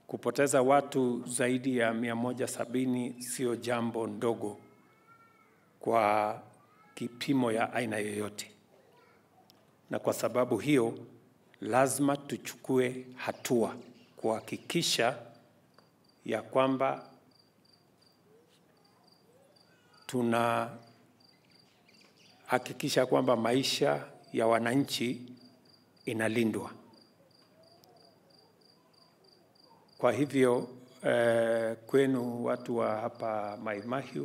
Kupoteza watu zaidi ya mia moja sabini sio jambo ndogo kwa kipimo ya aina yoyote, na kwa sababu hiyo lazima tuchukue hatua kuhakikisha ya kwamba tunahakikisha kwamba maisha ya wananchi inalindwa. Kwa hivyo eh, kwenu watu wa hapa Mai Mahiu,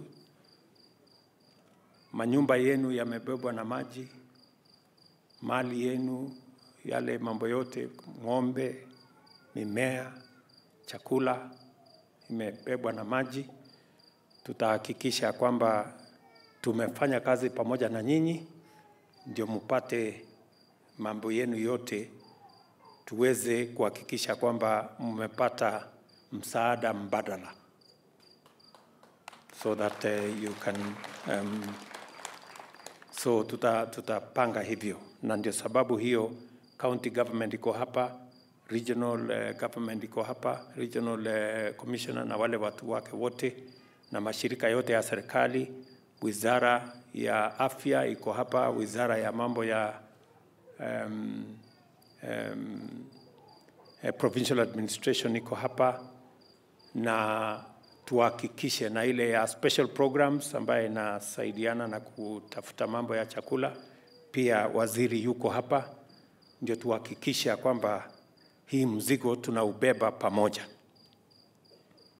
manyumba yenu yamebebwa na maji, mali yenu, yale mambo yote, ng'ombe, mimea, chakula imebebwa na maji. Tutahakikisha kwamba tumefanya kazi pamoja na nyinyi, ndio mpate mambo yenu yote, tuweze kuhakikisha kwamba mmepata msaada mbadala so that uh, you can um, so tuta, tutapanga hivyo, na ndio sababu hiyo county government iko hapa, regional uh, government iko hapa, regional uh, commissioner na wale watu wake wote na mashirika yote ya serikali, wizara ya afya iko hapa, wizara ya mambo ya um, um, eh, provincial administration iko hapa na tuhakikishe na ile ya special programs ambayo inasaidiana na kutafuta mambo ya chakula. Pia waziri yuko hapa, ndio tuhakikisha kwamba hii mzigo tunaubeba pamoja.